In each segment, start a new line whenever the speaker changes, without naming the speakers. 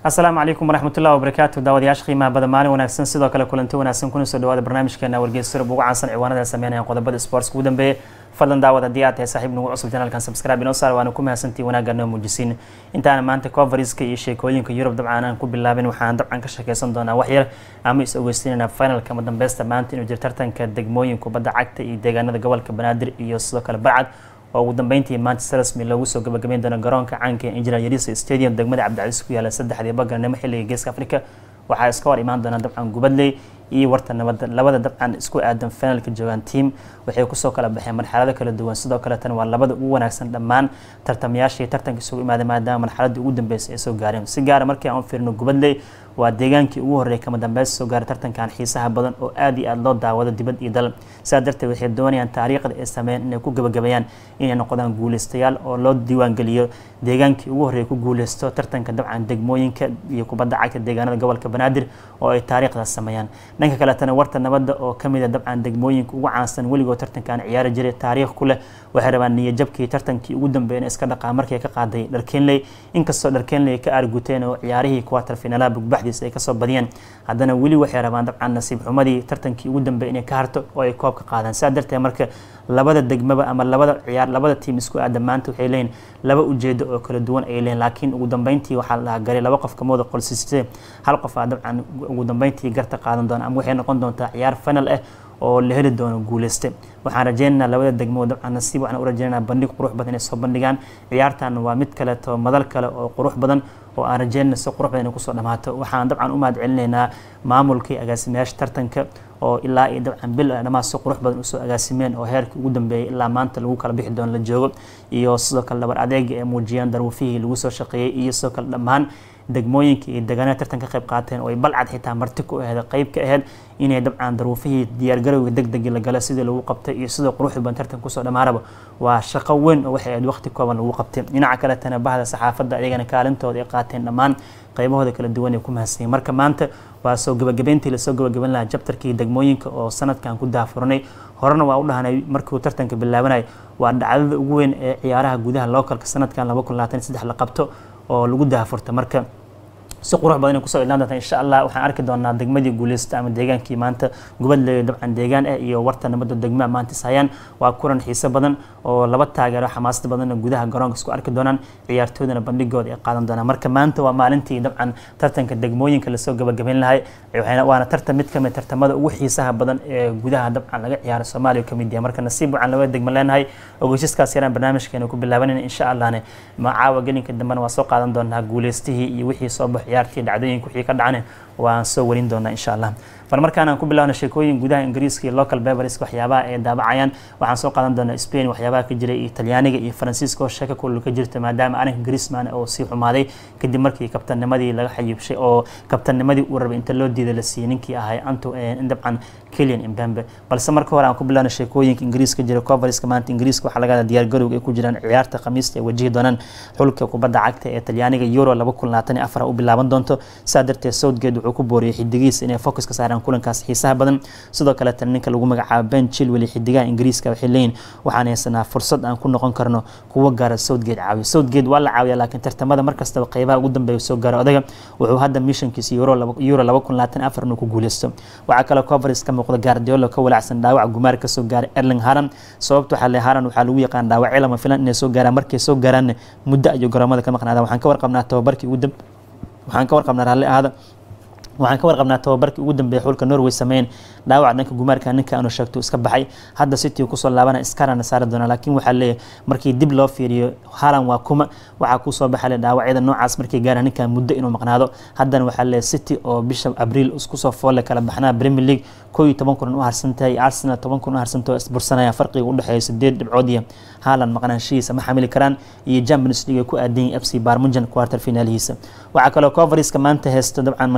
asalaamu calaykum waraxmatullahi wabarakaatu daawadayaasha qiimaha badan maalin wanaagsan sidoo kale kulanti wanaagsan kuna soo dhawaada barnaamijkeena wargeys surub ugu caansan ciwaanada sameynaya qodobada sportska ugu dambeeya fadlan daawad haddii aad tahay saaxiib nagu cusub janaalkan subscribe inoo saar waana ku mahadsantii wanaagga noo muujisiin intaana maanta coveriska iyo sheekooyinka yurub dabcan aan ku bilaabin waxaan dabcan ka sheekeysan doonaa wax yar ama is ogeysiinayna finalka madambeysta maanta inuu jiro tartanka degmooyin kubadda cagta iyo deegaanada gobolka banaadir iyo sidoo kale barcad oo ugu dambeyntii manchester rasmi loogu soo gabagabeyn doono garoonka caanka ee engineer yarisa stadium degmada cabdicasiis ku yaala saddexdii bagarnimo xilliga geeska africa waxaa iska hor imaan doona dabcan gubadley iyo warta nabadda labada dabcan isku aadan finalka joogaan team waxay kusoo kala baxeen marxalado kala duwan sidoo kale tan waa labada ugu wanaagsan dhammaan tartamayaashii tartanka isugu imaaday maadaama marxaladii ugu dambeysay ay soo gaareen si gaara markii aan u fiirino gubadley waa deegaankii ugu horreeyay kama dambeysa soo gaaray tartankan xiisaha badan oo aad iyo aad loo daawado dibad iyo dal sidaa darteed waxay doonayaan taariikhda ay sameeyeen inay ku gabagabeeyaan inay noqdaan guuleystayaal oo loo diiwaangeliyo deegaankii ugu horreeyay ku guuleysto tartanka dabcan degmooyinka iyo kubadda cagta deegaanada gobolka banaadir oo ay taariikhdaas sameeyaan dhanka kaletana warta nabadda oo kamid a dabcan degmooyinka ugu caansan weligoo tartankan ciyaari jiray taariikh ku leh waxay rabaan niyajabkii tartankii ugu dambeeyana iska dhaqaa markii ka qaaday dharkenley inkastoo dharkenley ka aarguteen oo ciyaarihii quarter finaalaha bugbaxdiisa ay kasoo badiyeen haddana weli waxay rabaan dabcan nasiib xumadii tartankii ugu dambeeyay inay ka harto oo ay koob ka qaadaan sidaa darteed marka labada degmaba ama labada ciyaar labada tiim isku aada maanta waxay leeyihin laba ujeedo oo kala duwan ay leeyihin laakiin ugu dambeyntii waxaa la dhahaa garay laba qof kamooda qolsisite hal qof aa dabcan ugu dambeyntii garta qaadan doona ama waxay noqon doontaa ciyaar final ah oo la heli doono guuleyste waxaan rajeynaynaa labada degmo dabcan nasiib waxaan u rajeynaynaa bandhig qurux badan inay soo bandhigaan ciyaartan waa mid kaleeto madal kale oo qurux badan oo aan rajeynayna si qurux badan inay kusoo dhamaato waxaan dabcan u mahad celinaynaa maamulkii agaasimayaasha tartanka oo ilaa iyo dabcan bil dhammaan si qurux badan usoo agaasimeen oo heerkii ugu dambeeyay ilaa maanta lagu kala bixi doono la joogo iyo sidoo kale dhabar adeega ee muujiyaan daruufihii lagu soo shaqeeyey iyo sidoo kale dhammaan degmooyinka iyo deegaanada tartan ka qayb qaateen oo ay balcad xitaa marti ku aheed qayb ka aheyd inay dabcan daruufihii diyaargarowga degdegi la gala sidii lagu qabtay iyo sidoo quruxda badan tartan kusoo dhammaanaba waa shaqo weyn oo waxay ahayd waqti kooban lagu qabtay dhinaca kaletana bahda saxaafadda ayagana kaalintooda ay qaateen dhammaan qaybahooda kala duwan ay ku mahadsanyiin marka maanta waa soo gabagabeyntii lasoo gabagaban lahaa jabtarkii degmooyinka oo sanadkan ku daafuranay horena waa u dhahanay markiuu tartanka bilaabanay waa dhacdada ugu weyn ee ciyaaraha gudaha localka sanadkan laba kun labaatan saddex la qabto oo lagu daafurta marka si qurux badan inay kusoo ilaan doonta insha allah waxaan arki doonaa degmadii guuleysta ama deegaankii maanta gubadle dabcan deegaan ah iyo warta nabadda degmaa maanta ishayaan waa kulan xiiso badan oo laba taageero xamaasad badanna gudaha garoonka isku arki doonaan ciyaartoydana bandhigooda ay qaadan doonaan marka maanta waa maalintii dabcan tartanka degmooyinka lasoo gabagabeyn lahay waana tartan mid kamid tartamada ugu xiisaha badan ee gudaha dabcan laga ciyaaro soomaaliya kamid yahay marka nasiib waxaan labada degma leenahay ogeysiskaas yaraan barnaamijkeena ku bilaabanayna insha allahne macaawa gelinka dambena waa soo qaadan doonaa guuleystihii iyo wixii soo bax ciyaartii dhacdooyinka wixii ka dhacane waan soo warin doonaa insha allah bal markaan aan ku bilaabno sheekooyin gudaha ingiriiska iyo local bevers waxyaabaha ay daabacayaan waxaan soo qaadan doonaa spain waxyaabaha ka jiray iyo talyaaniga iyo faransiiska oo sheeko kulul ka jirta maadaama arinka griezman oo sii xumaaday kadib markii kabtannimadii laga xayibshay oo kabtannimadii uu rabay inta loo diiday la siiyey ninkii ahay anto dabcan kilian imbembe balse marka hore aan ku bilaabno sheekooyinka ingiriiska jira coverska maanta ingiriiska waxaa laga diyaar garowga ay ku jiraan ciyaarta khamiista ay wajihi doonaan xulka kubadda cagta ee talyaaniga euro laba kun labaatan iyo afar u bilaaban doonto saa darteed southgate wuxuu ku booriyey xidigiisa inay focus ka saaraan kulankaas xiisaha badan sidoo kale tan ninka lagu magacaabo ben chilwell xidigaha ingiriiska waxay leeyihin waxaan haysanaa fursad aan ku noqon karno kuwa gaara southgate caawiyo southgate waa la caawiya laakiin tartamada markastaba qeybaha ugu dambeeya soo gaaro odaga wuxuu hadda missionkiisa euro laba kun labaatan afar inuu ku guuleysto waxaa kaloo coveris ka muuqda guardiola ka walacsan dhaawac gumaar kasoo gaaray erling haran sababta waxaa le haran waxaa lagu yaqaan dhaawacyo lama filan inay soo gaaraan markay soo gaaraanna muddo ayuu garoomada ka maqnaadaan waxaan ka warqabnaa tababarkii ugu dambe waxaan ka warqabnaa raalli ahaada waxaan ka warqabnaa tababarkii ugu dambeeyay xulka norway sameyn dhaawac dhanka gumaarka ninka aanu sheegto iska baxay hadda city kusoo laabana iskarana saari doona laakiin waxaa leeyahay markii dib loo fiiriyo halan waa kuma waxaa kusoo baxale dhaawacyada noocaas markay gaaraan ninkan muddo inuu maqnaado haddana waxaa leeyahay city oo bisha abriil iskusoo foolle kala baxnaa premier league koo iyo toban kulan u harsantahay arsenal toban kun u harsantao isbursanaya farqiga u dhexeeya sideed dhibcood iyo haalan maqnaanshihiisa ma xamili karaan iyo champions league ay ku aadan yihin f c barmujan quarter finaalihiisa waxaa kaloo coveriska maanta heysta dabcan manchester united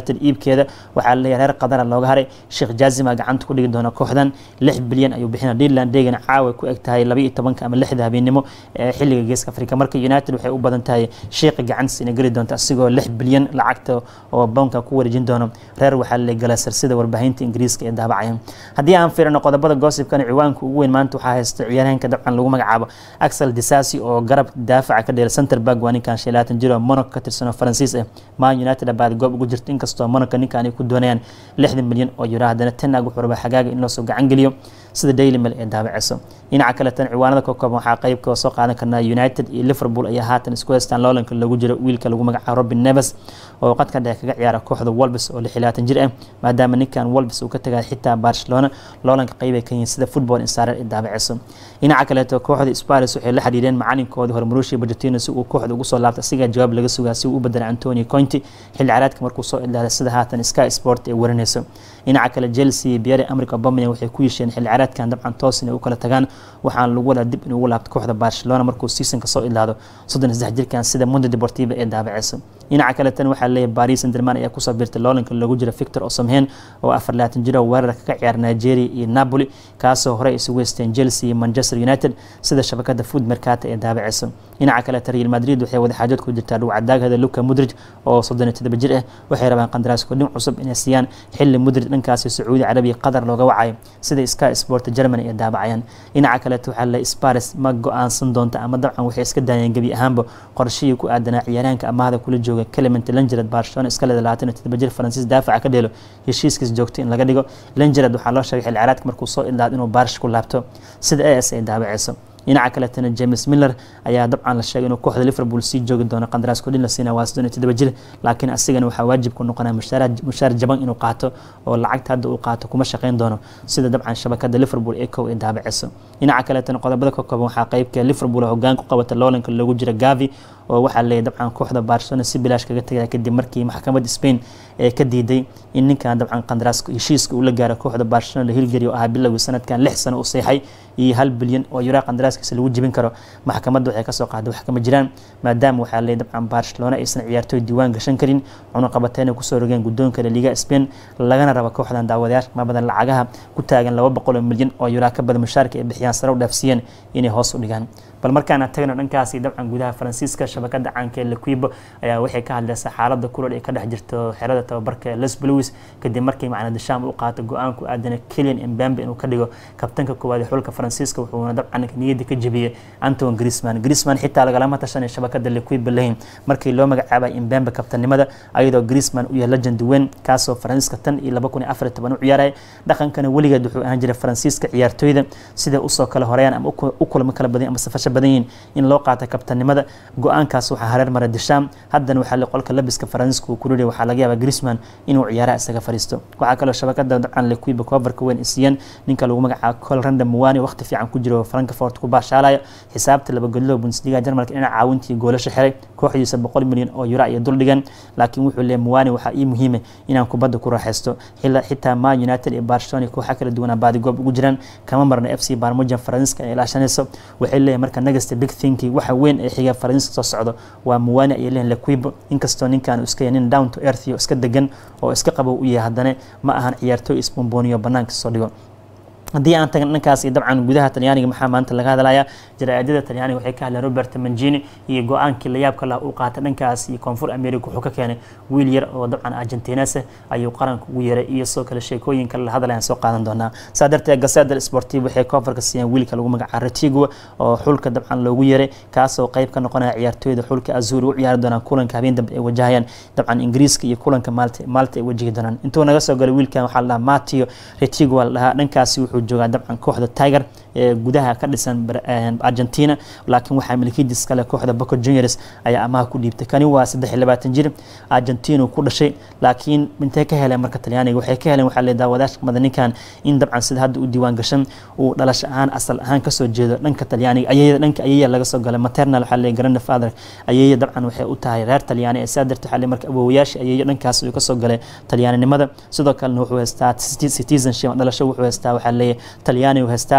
united iibkeeda waxaa laleeyahay reer qadara looga haray sheekh jaazima gacanta ku dhigi doona kooxdan lix bilyan ayuu bixina dealand degan caawa ku eg tahay laba iyo tobanka ama lixda habeenimo ee xilliga geeska afrika marka united waxay u badan tahay sheekha gacantiisa inay geli doonto asigoo lix bilyan lacagta oo bownka ku wareejin doono reer waxaa laleeyahay galasar sida warbaahinta ingiriiska ee daabacaya haddii aan fiirino qodobada goosibkan ciwaanka ugu weyn maanta waxaa haysta ciyaaryahanka dabcan lagu magacaabo axel disasi oo garab daafaca ka dheela center back waa ninkan shan labaatan jir oo monaco ka tirsan oo faransiis ah man united abaad goob ugu jirta inkastoo monaco ninkan ay ku doonayaan lixdan milyan oo euro haddana tenag wuxuu rabaa xagaaga in loosoo gacan geliyo sida daily mail ee daabaceyso dhinaca kale tan ciwaanada ka kooban waxaa qeybka soo qaadan karnaa united iyo liverpool ayaa haatan isku haystaan loolanka lagu jiro wiilka lagu magacaabo robin neves oo qadka dhexe kaga ciyaara kooxda wolbes oo lix iyo labaatan jir ah maadaama ninkan wolbes uu ka tagay xitaa barcelona loolanka qeyb ay ka yihiin sida football insarer ee daabaceyso dhinaca kaleeto kooxda spars waxay la xiriireen macalinkoodii hore marushi bajatino si uu kooxda ugu soo laabta asigaa jawaab laga sugaa si uu u bedelay antonio cointi xilli caraadka markuu soo idlaaday sida haatan sky sport ee warinayso dhinaca kale chelsea biyare america obamaya waxay ku yesheen xilli caraadkan dabcan toos inay u kala tagaan waxaana lagu wadaa dib inuu ugu laabto kooxda barcelona markuu seasonka soo idlaado soddon iyo saddex jirkan sida mundo deportiva ee daabaceysa dhinaca kale tan waxaa leeyahay paris saint-germain ayaa kusoo biirtay loolanka lagu jira victor osamhen oo afar labaatan jiro weerarka ka ciyaara nigeria iyo napoli kaasoo horey isugu haysteen chelsea iyo manchester united sida shabakada food mercata ee daabaceysa dhinaca kale real madrid waxay wadaxaajood ku jirtaa dhawcadaagada luka mudrij oo soddon iyo todoba jir ah waxay rabaan qandaraas kordhin cusub inay siiyaan xilli mudrij dhankaasi sacuudi carabiya qatar looga wacayo sida sky sport germany ee daabacayaan dhinaca kaleeto waxaa le sparis ma go-aansan doonta ama dabcan waxay iska daayeen gebi ahaanba qorshihii ku aadanaa ciyaaraanka amaahda kula jooga clement langered barcelona iska leeda labaatan iyo todoba jir faransiis daafaca ka dheelo heshiiskiis joogto in laga dhigo langered waxaa loo sheegay xilli caraadka markuu soo idlaado inuu baarish ku laabto sida a s ay daabaceyso dhinaca kaletana james miller ayaa dabcan la sheegay inuu kooxda liverpool sii joogi doono qandaraas kordhin la siina waa soddon iyo todoba jir laakiin asigana waxaa waajib ku noqonaya mushaar jaban inuu qaato oo lacagta hadda uu qaato kuma shaqeyn doono sida dabcan shabakada liverpool ee kow ee daabaceyso dhinaca kaletana qodobada ka kooban waxaa qeybka liverpool hogaan ku qabata loolanka loogu jira gavi oo waxaa leeyahy dabcan kooxda barcelona si bilaash kaga tagaya kadib markii maxkamadda spain ee ka diiday in ninkan dabcan qandaraas heshiiska uu la gaaro kooxda barcelona la hilgari oo ahaa bilowgii sanadkan lix sano u seexay iyo hal bilyan oo yuraa qandaraaskiisa lagu jebin karo maxkamadda waxay kasoo qaaday wax kama jiraan maadaama waxaa leeyahy dabcan barcelona aysan ciyaartooy diiwaan gashan karin cunuqabateyna kusoo rogeen guddoonka liga spain lagana rabo kooxdan daawadayaasha ma badan lacagaha ku taagan laba boqol oo milyan oo yuraa ka badan mushaarka ay bixiyaan sare u dhaafsiiyeen inay hoos u dhigaan bal markaana tagno dhankaasi dabcan gudaha faransiiska shabakada caanka ee lequibo ayaa waxay ka hadlaysaa xaalada kulol ee ka dhex jirto xerada tababarka les bluis kadib markii macna dasham u qaato go-aan ku aadana kelian embambe inuu ka dhigo kabtanka koowaad ee xulka faransiiska wuxuuna dabcan niyadda ka jebiyey anton grisman grisman xitaa lagalama tashanay shabakada lequibo lahayn markii loo magacaabay embambe kabtanimada ayadoo grisman u yahay legend weyn kaasoo faransiiska tan iyo laba kun iyo afar iyo toban u ciyaaraya dhaqankana weligeed wuxuu ahaan jiray faransiiska ciyaartooyda sida usoo kala horeeyaan ama u kulamo kala badan ama safasho badan yihiin in loo qaata kabtanimada go-aankaas waxaa hareer mara disham haddana waxaa le qolka labiska faransiiska uu kuriri waxaa laga yaabaa grisman inuu ciyaaraha isaga fariisto waxaa kaloo shabakada dabcan lequiba coverka weyn isiiyeen ninka lagu magacaabo colranda muwani waqti fiican ku jiro frankfort ku baashaalaya xisaabta laba godloo bundesliga jarmalka dhinaca caawintii goolasha xiray kooxdiisa boqol milyan oo yura iyo dul dhigan laakiin wuxuu leeyahy muwani waxaa ii muhiima inaan kubadda ku raaxaysto xitaa ma united iyo barcelona kooxa kala duwanaa baadigoob ugu jiraan kama marno f c barmujan faransiiska ay ilaashanayso waxay leeyahay marka nagasta big thinki waxa weyn ee xiga faransiiska soo socdo waa muwani ayay leeyahin lequibo inkastoo ninkan uu iska yahay nin down to earth iyo iska degan oo iska qabow u yahay haddana ma ahan ciyaartooy isbombooniyo banaanka soo dhigo haddii aan tagna dhankaas dabcan gudaha talyaaniga maxaa maanta laga hadlayaa jaraa'idada talyaaniga waxay ka hadleen robert mangini iyo go-aankii layaabka lah uu qaatay dhankaas iyo koonfur america wuxuu ka keenay wiil yar oo dabcan argentinase ayuu qaranka ugu yeeray iyo soo kale sheekooyin kale la hadlayaan soo qaadan doonaa saa darteed gaseda sportiv waxay koofarka siiyeen wiilka lagu magaca retigo oo xulka dabcan loogu yeeray kaasoo qayb ka noqonaya ciyaartooyda xulka azuri u ciyaari doonaan kulanka habeen dambe ay wajahayaan dabcan ingiriiska iyo kulanka maalta maalta ay wajihi doonaan intuu naga soo galay wiilkan waxaa la dhahaa matio retigo waa la dhahaa dhankaasi wuxuu joogaa dabcan kooxda tiger ee gudaha ka dhisan argentina laakiin waxaa milkiidis kale kooxda boco juniors ayaa amaha ku dhiibtay kani waa saddex iyo labaatan jir argentina ku dhashay laakiin intay ka heleen marka talyaaniga waxay ka heleen waxaa le daawadaasha kamada ninkan in dabcan sida hadda u diiwaan gashan uu dhalasho ahaan asal ahaan kasoo jeedo dhanka talyaaniga ayaya dhanka ayaya laga soo galay maternal waxaa le grande father ayaya dabcan waxay u tahay reer talyaani ee saa darteed waxaa le marka awowayaasha ayaya dhankaas uu kasoo galay talyaaninimada sidoo kalena wuxuu haystaa citizenship dhalasho wuxuu haystaa waxaa leeyahay talyaani uu haystaa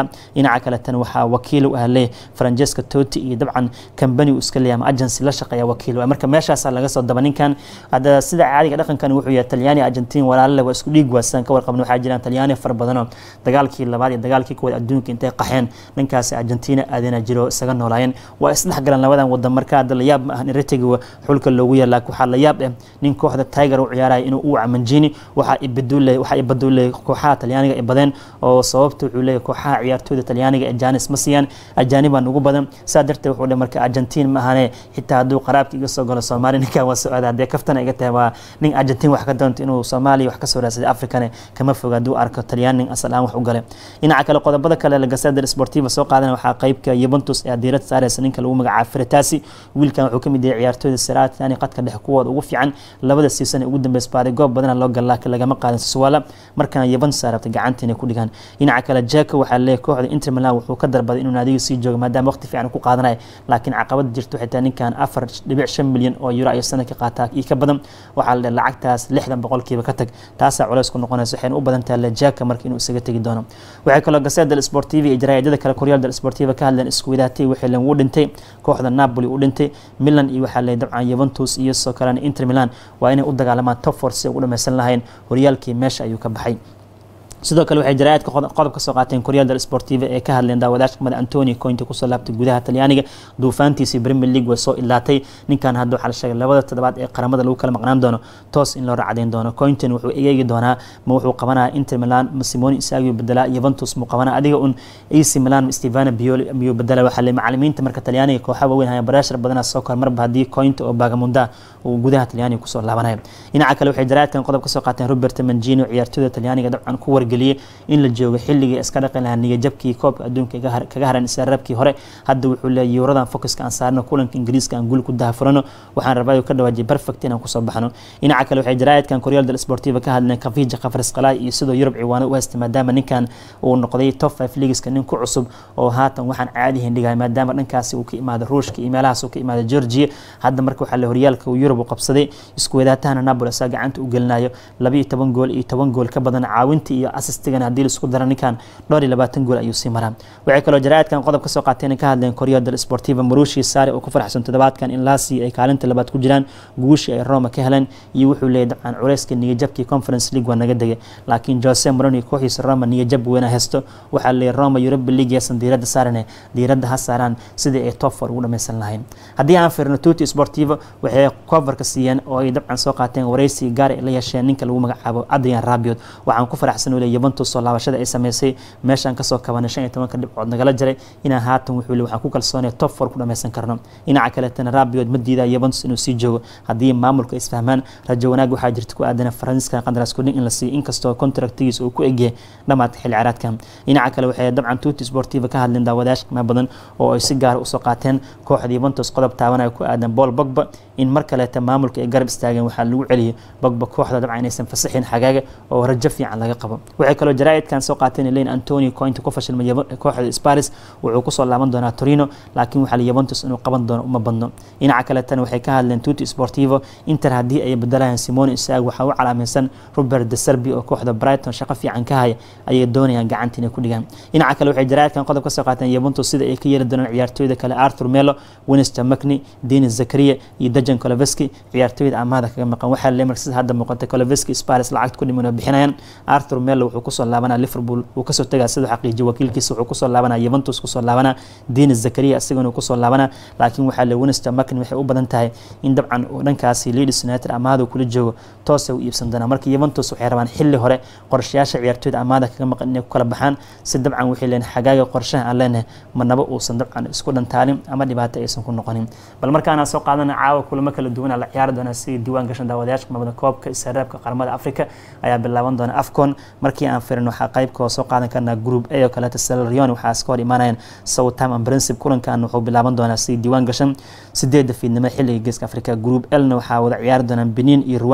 dhinaca kale tan waxaa wakiil u ah le francesca toti iyo dabcan kambani uu iska leeyahay ama agency la shaqeeya wakiil waa marka meeshaasaa laga soo daba ninkan hadda sida caadiga dhaqankan wuxuu yahay talyaani argentin walaalale waa isku dhiig waasan ka warqabna waxaa jiraan talyaani fara badanoo dagaalkii labaad iyo dagaalkii kuwaad adduunka intay qaxeen dhankaasi argentina aadana jiro isaga noolaayeen waa isdhexgalan labadan wadan marka hadda layaab ma ahan retiga xulka loogu yeer laakiin waxaa layaab eh nin kooxda tiger u ciyaaraya inuu u camanjini waxaa ibadule waxaa ibadule kooxaha talyaaniga ay badeen oo sababta wuxuu leeyahay kooxaha ciyaartooyda talyaaniga ee janis ma siiyaan ajaanibaan ugu badan saa darteed wuxuu dhe marka argentin ma ahane xitaa hadduu qaraabka iga soo galo soomaaliya ninkan waa socda haddee kaftana iga tahay waa nin argentin wax ka doonto inuu soomaaliya wax ka soo raadsaday afrikane kama foga hadduu arko talyaan nin asal aan wax u gale dhinaca kale qodobada kale lagasada sportiva soo qaadana waxaa qeybka yuventus ee diirad saareysa ninka lagu magacaabo fretasi wiilkan wuxuu kamid yahay ciyaartooyda saraatani qadka dhexe kuwooda ugu fiican labada siisan ee ugu dambeys baaday goob badana loo gal laakiin lagama qaadan siswala markana yuventus rabtay gacanta inay ku dhigaan dhinaca kale jeka waxaa leeyahay kooxda inter milan wuxuu ka darbaday inuu naadiga sii joogo maadaama waqti fiican ku qaadanaya laakiin caqabada jirto xitaa ninkan afar dhibic shan milyan oo euro ayuu sanadka qaataa iyo ka badan waxaa la dhahay lacagtaas lixdan boqolkiiba ka tag taasaa culays ku noqonaysa waxayna u badan tahay lejaka marka inuu isaga tegi doono waxay kaloo gaseda del sportiva iyo jaraa'idada kale koryaal del sportiva ka hadleen isku wadaatay waxay len wuu dhintay kooxda napoli u dhintay milan iyo waxaa leeyahay dabcan yuventus iyo soo kalena inter milan waa inay u dagaalamaan top four si ay ugu dhameysan lahayn horyaalkii meesha ayuu ka baxay sidoo kale waxay jaraa'idka qodob ka soo qaateen koryal del sportiva ee ka hadleen daawadaashka kamid antonio cointa kusoo laabtay gudaha talyaaniga duufaantiisii premier league way soo ilaatay ninkan hadda waxaa la sheegay labada toddobaad ee qaramada lagu kala maqnaan doono toos in loo racdayn doono cointon wuxuu egeegi doonaa ma wuxuu qabanaya inter milan ma simoni isagiu bedelaa yuventus muu qabanaa adiga un ac milan stevana bioli miyuu bedela waxaa le macalimiinta marka talyaaniga kooxa waaweyn haya barashar badana soo kor marba haddii cointa oo bagamunda uu gudaha talyaaniga kusoo laabanayo dhinaca kale waxay jaraa'idkan qodob ka soo qaateen robert mangino ciyaartooyda talyaaniga dabcan ku wargeliyay in la joogo xilligii iska dhaqi lahaa niyajabkii koobka adduunka kaga haran israarabkii hore hadda wuxuu leeyahy yuuradan focuska aan saarno kulanka ingiriiska aan guul ku dahafurano waxaan rabaa ka dhawaajiyay perfect inaan kusoo baxno dhinaca kale waxay jaraa'idkan koryal del sportiva ka hadleen kafija kafrisqalay iyo sidoo yurub ciwaano u haystay maadaama ninkan uu noqday top five leagueska nin ku cusub oo haatan waxaan caadi hindhigaya maadaama dhankaasi uu ka imaado ruushka iyo meelahaas uu ka imaado georgia hadda marka waxaa le horyaalka uu yurub u qabsaday isku wadaatahana napoli asaa gacanta u gelinayo laba iyo toban gool iyo toban gool ka badan caawinta iyo assistigana haddii laisku dara ninkan dhowr iyo labaatan gool ayuu sii maraa waxay kaloo jaraa'idkan qodob ka soo qaateen ka hadleen koryal del sportiva marushi sare oo ku faraxsan toddobaadkan in laasi ay kaalinta labaad ku jiraan guushii ay roma ka heleen iyo wuxuu leeyahy dabcan culeyska niyajabkii conference league waa naga degay laakiin jose moroni kooxiisa roma niyajab weyna haysto waxaa leeyahy roma europa league yaasan diiradda saarane diiradda ha saaraan sidii ay top four ugu dhameysan lahayn haddii aan fiirno tuti sportivo waxay coverka siiyeen oo ay dabcan soo qaateen wareysi gaar ay la yeesheen ninka lagu magacaabo adrian rabiot waxaan ku faraxsan ule yuventus soo laabashada ay sameysay meeshaan kasoo kabanay shan iyo tobanka dhibcood nagala jiray inaan haatan wuxuu le waxaan ku kalsoonaya top four ku dhameysan karno dhinaca kaletana rabiot ma diidaa yuventus inuu sii joogo haddii maamulka isfahmaan rajo wanaag waxaa jirta ku aadana faransiiska qandaraas kudhin in la siiyo inkastoo contractigiisa uu ku egyahay dhamaadka xilli ciyaareedkan dhinaca kale waxay dabcan tuti sportiva ka hadleen daawadayaasha qiimo badan oo ay si gaara usoo qaateen kooxda yuventus qodob taabanaya ku aadan paul bogba in mar kaleeta maamulka ay garab istaageen waxaa lagu celiyay bogba kooxda dabcan inaysan fasaxin xagaaga oo rajo fiican laga qabo waxay kaloo jaraa'idkan soo qaateen leyn antonio cointa ku fashilmay kooxda sparis wuxuu kusoo laaban doonaa torino laakiin waxaa la yuventus inuu qaban doono uma badno dhinaca kaletana waxay ka hadleen tuti sportivo inter haddii ay bedelayaan simone isaag waxaa u calaamaysan robert de serbi oo kooxda brighton shaqo fiican ka haya ayay doonayaan gacanta inay ku dhigaan dhinaca kale waxay jaraa'idkan qodob ka soo qaateen yuventus sida ay ka yeeli doonaan ciyaartooyda kale arthur melo winster macni denis zakaria iyo dajan koloveski ciyaartooyda amaada kaga maqan waxaa lemark sida hadda muuqata koloveski sparis lacagta ku dhiman oo bixinayaan arthur melo wuxuu kusoo laabanaa liverpool wuu kasoo tegaa siduu xaqiijiyo wakiilkiisa wuxuu kusoo laabanaa yuventus kusoo laabanaa denis zakaria isagana kusoo laabanaa laakiin waxaa le winster macni waxay u badan tahay in dabcan uu dhankaasi leeds united amaada kula joogo toosay u iibsan doonaa marka yuventus waxay rabaan xilli hore qorshayaasha ciyaartooyda amaada kaga maqan inay ku kala baxaan si dabcan waxay leen xagaaga qorshaha aan leenahay manaba uusan dabcan isku dhantaalin ama dhibaato aysan ku noqonin bal markaana soo qaadana caawa kulamo kala duwana la ciyaari doona si diiwaan gashan daawadayaasha qimamada koobka israabka qaramada africa ayaa bilaaban doona afcon markii aan firin waxaa qaybkoo soo qaadan karnaa group a oo kaleeta salarion waxaa iska hor imaanayaan southampton princip kulankan wuxuu bilaaban doonaa si diiwaan gashan sideedda fiidnimo xilliga geeska africa group lna waxaa wada ciyaari doonaan benin iyo rwanda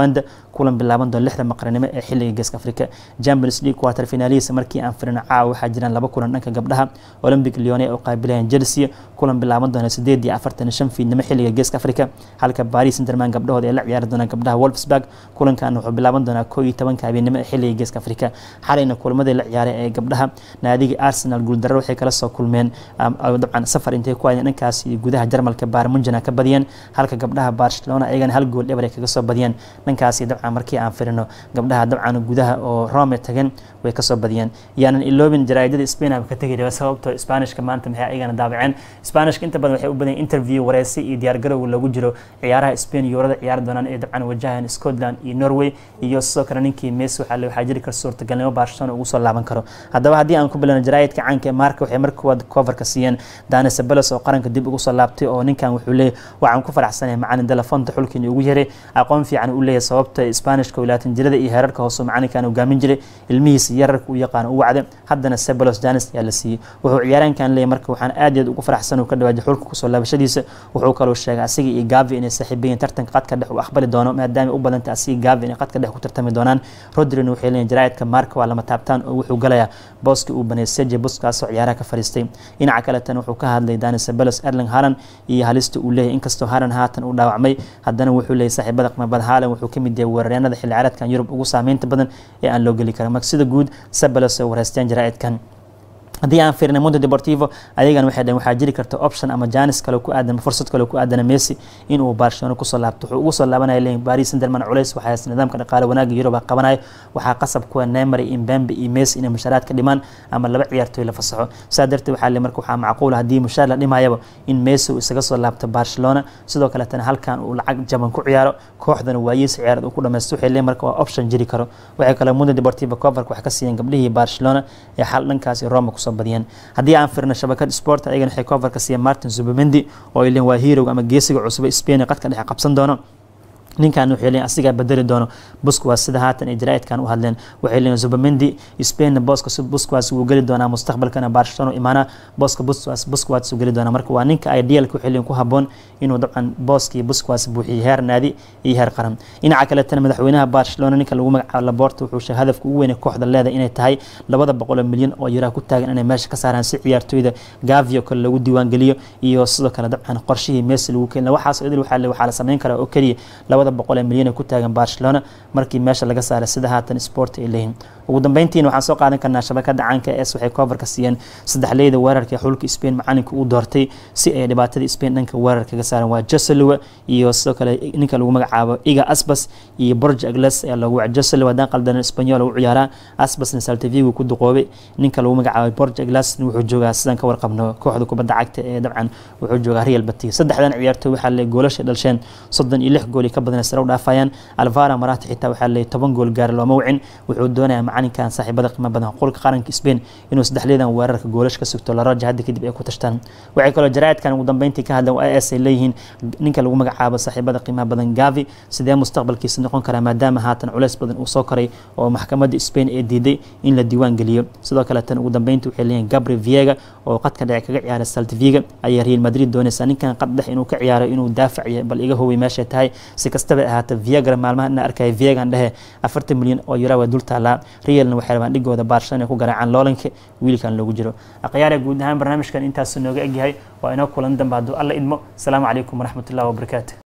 kulan bilaaban doona lixda maqranimo ee xilliga geeska afrika champions league quarter finaalihisa markii aan firino caawa waxaa jiraan laba kulan dhanka gabdhaha olympic leone oo qaabilayaan chelsea kulan bilaaban doona sideed iyo afartan iyo shan fiidnimo xilliga geeska afrika halka paris interman gabdhahooda ay la ciyaari doonaan gabdhaha wolfsburg kulankan wuxuu bilaaban doonaa koo iyo tobanka habeenimo ee xilliga geeska afrika xalayna kulmadii la ciyaaray ee gabdhaha naadiga arsenal guuldarro waxay kala soo kulmeen dabcan safar intay ku hayeen dhankaas iyo gudaha jarmalka baarmunjana ka badiyeen halka gabdhaha barcelona ayagana hal gool dhebar ay kaga soo badiyeen dhankaasi dabcan markii aan firino gabdhaha dabcan gudaha oo rome tageen way kasoo badiyeen yaanan iloobin jaraa'idada spain ka tegi raba sababtoo spanishka maanta maxay ayagana daabaceen spanishka inta badan waxay u badan interview wareysi iyo diyaargarow lagu jiro ciyaaraha spain yuurada ciyaari doonaan ee dabcan wajahan scotland iyo norway iyo sidoo kale ninkii messi waxaa waxaa jiri kara suurtagalnimo barcelona ugu soo laaban karo haddaba haddii aan ku bilowno jaraa'idka caanka ee marka waxay marka koowaad coverka siiyeen dani sabelos oo qaranka dib ugu soo laabtay oo ninkan wuxuu leeyahy waxaan ku faraxsanahay macalin delafonta xulkiina ugu yaray aqoon fiican uu leeyahay sababta spanishka wilaatan jirada iyo heerarka hoose macalinkan hogaamin jiray ilmihiisa yararka u yaqaan u wacday haddana sebelos janis ayaa la siiyey wuxuu ciyaaraankan leeyahy marka waxaan aad iyo aad ugu faraxsan uu ka dhawaajay xulka kusoo laabashadiisa wuxuu kaloo sheegay asiga iyo gavi inay saaxiibayiin tartanka qadka dhex uu aqbali doono maadaama u badanta asiga gavi inay qadka dhex ku tartami doonaan rodrina waxay leeyihin jaraa'idka marka waa lama taabtaan oo wuxuu galayaa booskii uu baneeyay seje buskaasoo ciyaaraha ka fariistay dhinaca kaletan wuxuu ka hadlay dani sebelos erling halan iyo halista uu leeyahay inkastoo halan haatan uu dhaawacmay haddana wuxuu leeyahy saaxiibada qimabada halan wuxuu ka mid yahay weeraryaanada xilli ciyaareedkan yurub ugu saameynta badan ee aan loo geli karin marka sida guud sebelos ay wareysteen jaraa'idkan haddii aan fiirnay mundo deportivo ayagana waxay dhaheen waxaa jiri karta option ama janis kale ku aadan fursad kale ku aadana messi inuu barcelona kusoo laabto wuxuu ugu soo laabanaya leeyihin paris saint-germain culays waxaa haysta nidaamka dhaqaale wanaaga yurub qabanaya waxaa qasab kuwa neymar iyo mbembe iyo messi inay mushaaraad ka dhimaan ama laba ciyaartooy la fasaxo saa darteed waxaa le marka waxaa macquul haddii mushaar la dhimayaba in messi uu isaga soo laabto barcelona sidoo kaletana halkan uu lacag jaban ku ciyaaro kooxdana waayiisa ciyaareed uu ku dhamaysto waxay leeyihin marka waa option jiri karo waxay kale mundo deportivo coverka waxay ka siiyeen gabdhihii barcelona ee xal dhankaasi roma kusoo badiyeen haddii aan firno shabakad sport ayagana waxay coverka siiyeen martin zubimendi oo ay leeyihin waa heroga ama geesiga cusub ee spain ee qadka dhexe qabsan doono ninkan waxay leeyihin asigaa bedeli doono busquas sida haatan ay jaraa'idkan u hadleen waxay leeyihin zubamendi spainna booska busquas wuu geli doonaa mustaqbalkana barcelona imaana booska busquas busquas wuu geli doonaa marka waa ninka idealka waxay leeyihin ku haboon inuu dabcan booskii busquas buuxiyo heer naadi iyo heer qaran dhinaca kaletana madaxweynaha barcelona ninka lagu magacaabo laborta wuxuu sheegay hadafka ugu weyn ee kooxda leedahay inay tahay labada boqol milyan oo yuraa ku taagan inay meesha ka saaraan si ciyaartooyda gavio kale lagu diiwaangeliyo iyo sidoo kale dabcan qorshihii messi lagu keena waxaas idil waxaa waxaa la sameyn karaa oo keliya labada boqol ee milyan ee ku taagan barcelona markii meesha laga saaray sida haatan sport ay leeyihin ugu dambeyntiina waxaan soo qaadan karnaa shabakada caanka es waxay coverka siiyeen saddexleyda weerarka ee xulka spain macalinka uu doortay si ay dhibaatada spain dhanka weerar kaga saaran waa joselowa iyo sidoo kale ninka lagu magacaabo iga asbas iyo borge agles ayaa loogu wacay joselowa haddaan qaldan espanyol u ciyaaraa asbasna saltavigu ku duqoobay ninka lagu magacaabo borge agles wuxuu joogaa sidaan ka warqabno kooxda kubadda cagta ee dabcan wuxuu joogaa real batis saddexdan ciyaartooy waxaa le goolasha dhalsheen soddon iyo lix gooli ka badan sare u dhaafayaan alvara marata xitaa waxaa le toban gool gaara looma wicin wuxuu doonayaa macalinkan saaxiibada qiimo badan qolka qaranka spain inuu saddexleedan weerarka goolash ka sugto laraja hadda kadib ay ku tashtaan waxay kaloo jaraa'idkan ugu dambeyntii ka hadleen waa as ay leeyihiin ninka lagu magacaabo saaxiibada qiimaha badan gavi sidee mustaqbalkiisa noqon karaa maadaama haatan culeys badan uu soo koray oo maxkamadda spain ee diiday in la diiwaan geliyo sidoo kale tan ugu dambeyntii waxay leeyihin gabri viega oo qadka dhece kaga ciyaara saltviga ayaa real madrid doonaysaa ninkan qad dhex inuu ka ciyaaro inuu daafac yahay bal iga howey meeshay tahay si kastaba ahaata viagra maalmaha ina arkaya viegan dhehe afartan milyan oo yura waa dul taalaa realna waxay rabaan dhigooda barcelona ku garaacaan loolanka wiilkan loogu jiro akhyaara guud ahaan barnaamijkan intaasu nooga egyahay waa inoo kulan dambe hadduu alla idmo asalaamu calaykum waraxmatullahi wabarakaatu